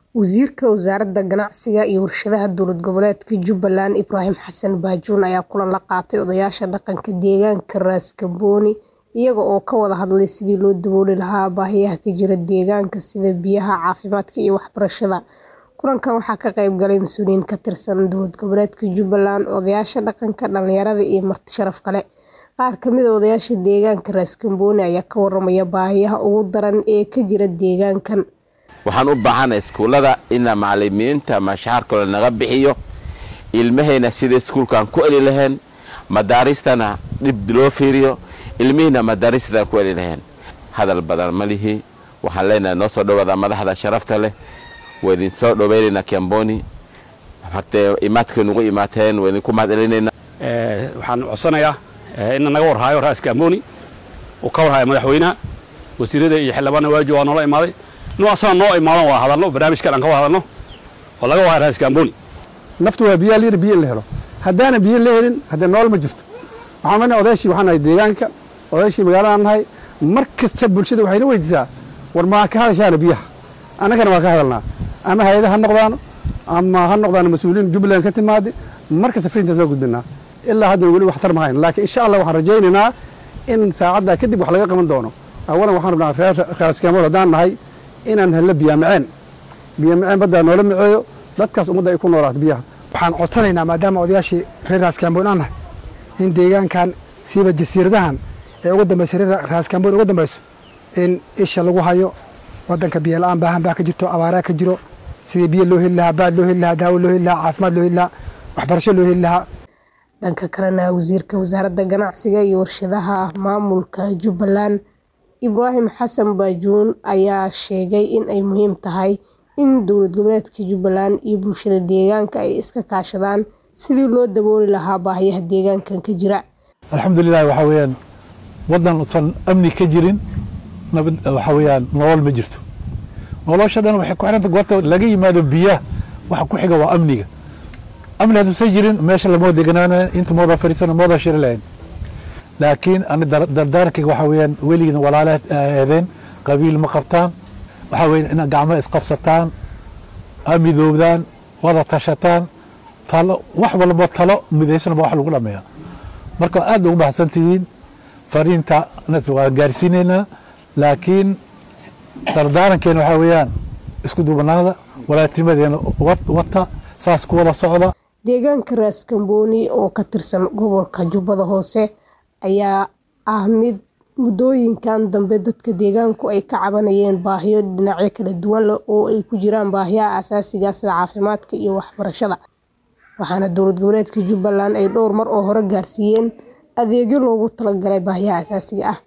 Wasiirka Wasaaradda Ganacsiga iyo Warshadaha Dowlad Goboleedka Jubbaland Ibraahim Xasan Baajuun ayaa kulan la qaatay odayaasha dhaqanka deegaanka Ras Kamboni iyaga oo ka wada hadlay sidii loo dabooli lahaa baahiyaha ka jira deegaanka sida biyaha, caafimaadka iyo waxbarashada. Kulankan waxaa ka qayb galay mas'uuliyiin ka tirsan dowlad goboleedka Jubbaland, odayaasha dhaqanka, dhalinyarada iyo marti sharaf kale. Qaar ka mid ah odayaasha deegaanka Ras Kamboni ayaa ka warramaya baahiyaha ugu daran ee ka jira deegaankan. waxaan u baahanahay iskuullada ina macalimiinta mashaharkooda naga bixiyo ilmahayna sida iskuulkaan ku eli lahayn madaaristana dhib loo fiiriyo ilmihiina madaaristadan ku eli lahayn hadal badan ma lihi waxaan leenahay noo soo dhawaada madaxda sharafta leh waa idin soo dhowaynaynaa kamboni hartee imaadkay nugu imaateen waa idinku mahad celinaynaa waxaan codsanayaa in naga warhaayo raas kamboni uu ka warhaayo madaxweynaha wasiirada iyo xildhibaanna waaji waa noola imaaday inuu asaga noo imaadan waa hadalno barnaamijkan aan ka wada hadalno oo laga warhaayo raas kamboni naftu waa biyaa layidhi biyo in la helo haddaana biyo la helin haddee nool ma jirto waxaan leenahay odayaashii waxaan nahay deegaanka odayaashii magaaladaan nahay mar kasta bulshada waxayna weydiisaa war maa ka hadashaana biyaha annagana waa ka hadalnaa ama hay-ada ha noqdaano ama ha noqdaano mas-uuliyiin jubbaland ka timaade mar kasta frintaas waa gudbinaa ilaa hadda weli waxtar ma hayn laakiin insha allah waxaan rajaynaynaa in saacaddaa kadib wax laga qaban doono awalan waxaan rabnaa reer raaskamool haddaan nahay inaan helno biyamaceen biyamaceen baddaa noola maceeyo dadkaas ummadda ay ku noolaato biyaha waxaan codsanaynaa maadaama odayaashii reer raaskaamboon aan nahay in deegaankan siiba jasiiradahan ee ugu dambaysa reer raaskaamboon ugu dambayso in isha lagu hayo wadanka biyo la-aan baahan baa ka jirto abaaraa ka jiro sidii biyo loo heli lahaa baad loo heli lahaa daawo loo heli lahaa caafimaad loo heli lahaa waxbarasho loo heli lahaa dhanka kalena wasiirka wasaaradda ganacsiga iyo warshadaha maamulka jubbaland ibraahim xasan baajuun ayaa sheegay in ay muhiim tahay in dowlad goboleedka jubbaland iyo bulshada deegaanka ay iska kaashadaan sidii loo dabooli lahaa baahiyaha deegaankan ka jira alxamdulilah waxaa weeyaan waddan usan amni ka jirin nabad waxaa weeyaan nolol ma jirto nolosha dhan waxay ku xiranta goorta laga yimaado biyaha waxa ku xiga waa amniga amni hadduusan jirin meesha lama deganaanayn inta mooda fadhiisana mooda shiri lahayn laakiin ani dardaarankayga waxaa weeyaan weligiina walaala eedeen qabiil ma qabtaan waxaa weeyaan inaad gacmo isqabsataan amidoobdaan wada tashataan talo wax walba talo midaysanba wax lagu dhameeya marka aad ugu baxsan tihiin fariinta waan gaarsiinaynaa laakiin dardaarankeena waxaa weeyaan isku duubanaada walaatimadeena wata saas ku wada socda deegaanka raas kamboni oo ka tirsan gobolka jubbada hoose ayaa ah mid muddooyinkan dambe dadka deegaanku ay ka cabanayeen baahiyo dhinacyo kala duwan leh oo ay ku jiraan baahiyaha asaasiga sida caafimaadka iyo waxbarashada waxaana dowlad goboleedka jubbaland ay dhowr mar oo hore gaarsiiyeen adeegyo loogu talagalay baahiyaha asaasiga ah